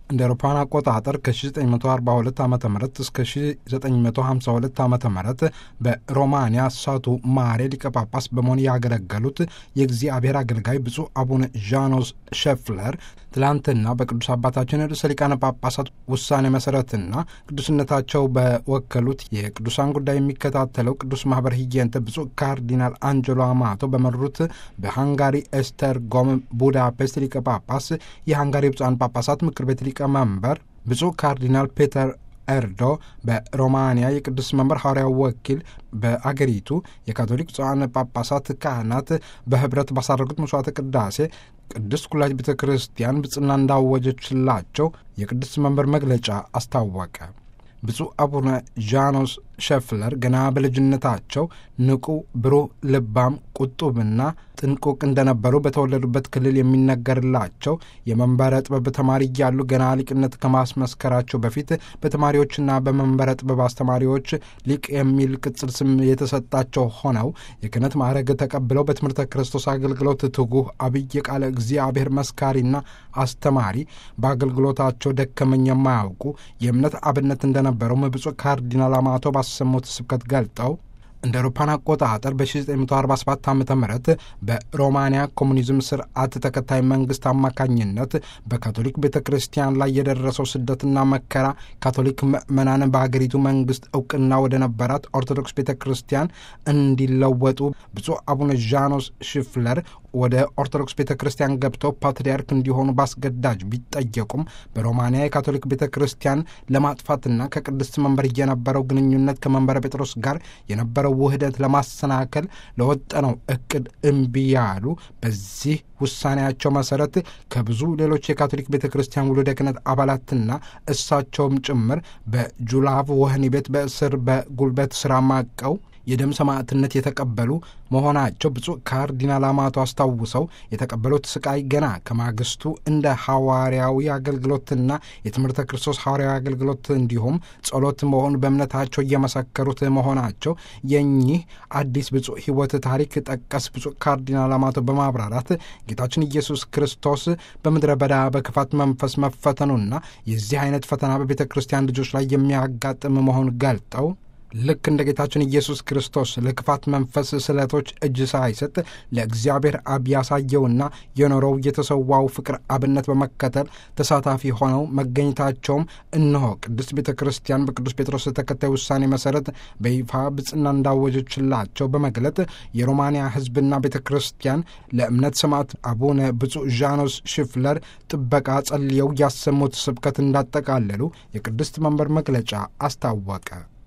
እንደ አውሮፓውያን አቆጣጠር ከ1942 ዓ ም እስከ 1952 ዓ ም በሮማንያ ሳቱ ማሬ ሊቀ ጳጳስ በመሆን ያገለገሉት የእግዚአብሔር አገልጋይ ብፁዕ አቡነ ዣኖስ ሸፍለር ትላንትና በቅዱስ አባታችን ርዕሰ ሊቃነ ጳጳሳት ውሳኔ መሰረትና ቅዱስነታቸው በወከሉት የቅዱሳን ጉዳይ የሚከታተለው ቅዱስ ማህበር ሂየንተ ብፁዕ ካርዲናል አንጀሎ አማቶ በመሩት በሃንጋሪ ኤስተር ጎም ቡዳፔስት ሊቀ ጳጳስ የሃንጋሪ ብፁዓን ጳጳሳት ምክር ቤት ሊቀመንበር ብፁዕ ካርዲናል ፔተር ኤርዶ በሮማንያ የቅዱስ መንበር ሐዋርያው ወኪል በአገሪቱ የካቶሊክ ብፁዓን ጳጳሳት ካህናት በህብረት ባሳረጉት መስዋዕተ ቅዳሴ ቅድስት ኩላሊት ቤተ ክርስቲያን ብጽና እንዳወጀችላቸው የቅዱስ መንበር መግለጫ አስታወቀ። ብፁዕ አቡነ ዣኖስ ሸፍለር ገና በልጅነታቸው ንቁ፣ ብሩህ፣ ልባም፣ ቁጡብና ጥንቁቅ እንደነበሩ በተወለዱበት ክልል የሚነገርላቸው የመንበረ ጥበብ ተማሪ እያሉ ገና ሊቅነት ከማስመስከራቸው በፊት በተማሪዎችና በመንበረ ጥበብ አስተማሪዎች ሊቅ የሚል ቅጽል ስም የተሰጣቸው ሆነው የክህነት ማዕረግ ተቀብለው በትምህርተ ክርስቶስ አገልግሎት ትጉህ አብይ ቃለ እግዚአብሔር መስካሪና አስተማሪ በአገልግሎታቸው ደከመኝ የማያውቁ የእምነት አብነት እንደነበረውም ብፁዕ ካርዲናል አማቶ ባሰሙት ስብከት ገልጠው እንደ አውሮፓን አቆጣጠር በ1947 ዓ ም በሮማንያ ኮሙኒዝም ስርዓት ተከታይ መንግስት አማካኝነት በካቶሊክ ቤተ ክርስቲያን ላይ የደረሰው ስደትና መከራ ካቶሊክ ምዕመናን በሀገሪቱ መንግስት እውቅና ወደ ነበራት ኦርቶዶክስ ቤተ ክርስቲያን እንዲለወጡ ብፁዕ አቡነ ዣኖስ ሽፍለር ወደ ኦርቶዶክስ ቤተ ክርስቲያን ገብተው ፓትርያርክ እንዲሆኑ ባስገዳጅ ቢጠየቁም በሮማንያ የካቶሊክ ቤተ ክርስቲያን ለማጥፋትና ከቅድስት መንበር የነበረው ግንኙነት ከመንበረ ጴጥሮስ ጋር የነበረው ውህደት ለማሰናከል ለወጠነው እቅድ እምቢ ያሉ በዚህ ውሳኔያቸው መሰረት ከብዙ ሌሎች የካቶሊክ ቤተ ክርስቲያን ውሉደ ክህነት አባላትና እሳቸውም ጭምር በጁላቭ ወህኒ ቤት በእስር በጉልበት ስራ ማቀው የደም ሰማዕትነት የተቀበሉ መሆናቸው ብፁዕ ካርዲናል አማቶ አስታውሰው የተቀበሉት ስቃይ ገና ከማግስቱ እንደ ሐዋርያዊ አገልግሎትና የትምህርተ ክርስቶስ ሐዋርያዊ አገልግሎት እንዲሁም ጸሎት መሆኑ በእምነታቸው እየመሰከሩት መሆናቸው የኚህ አዲስ ብፁዕ ሕይወት ታሪክ ጠቀስ ብፁዕ ካርዲናል አማቶ በማብራራት ጌታችን ኢየሱስ ክርስቶስ በምድረ በዳ በክፋት መንፈስ መፈተኑና የዚህ አይነት ፈተና በቤተ ክርስቲያን ልጆች ላይ የሚያጋጥም መሆኑን ገልጠው ልክ እንደ ጌታችን ኢየሱስ ክርስቶስ ለክፋት መንፈስ ስለቶች እጅ ሳይሰጥ ለእግዚአብሔር አብ ያሳየውና የኖረው የተሰዋው ፍቅር አብነት በመከተል ተሳታፊ ሆነው መገኘታቸውም እነሆ ቅድስት ቤተ ክርስቲያን በቅዱስ ጴጥሮስ ተከታይ ውሳኔ መሰረት በይፋ ብጽና እንዳወጀችላቸው በመግለጥ የሮማንያ ሕዝብና ቤተ ክርስቲያን ለእምነት ሰማዕት አቡነ ብፁዕ ዣኖስ ሽፍለር ጥበቃ ጸልየው ያሰሙት ስብከት እንዳጠቃለሉ የቅድስት መንበር መግለጫ አስታወቀ።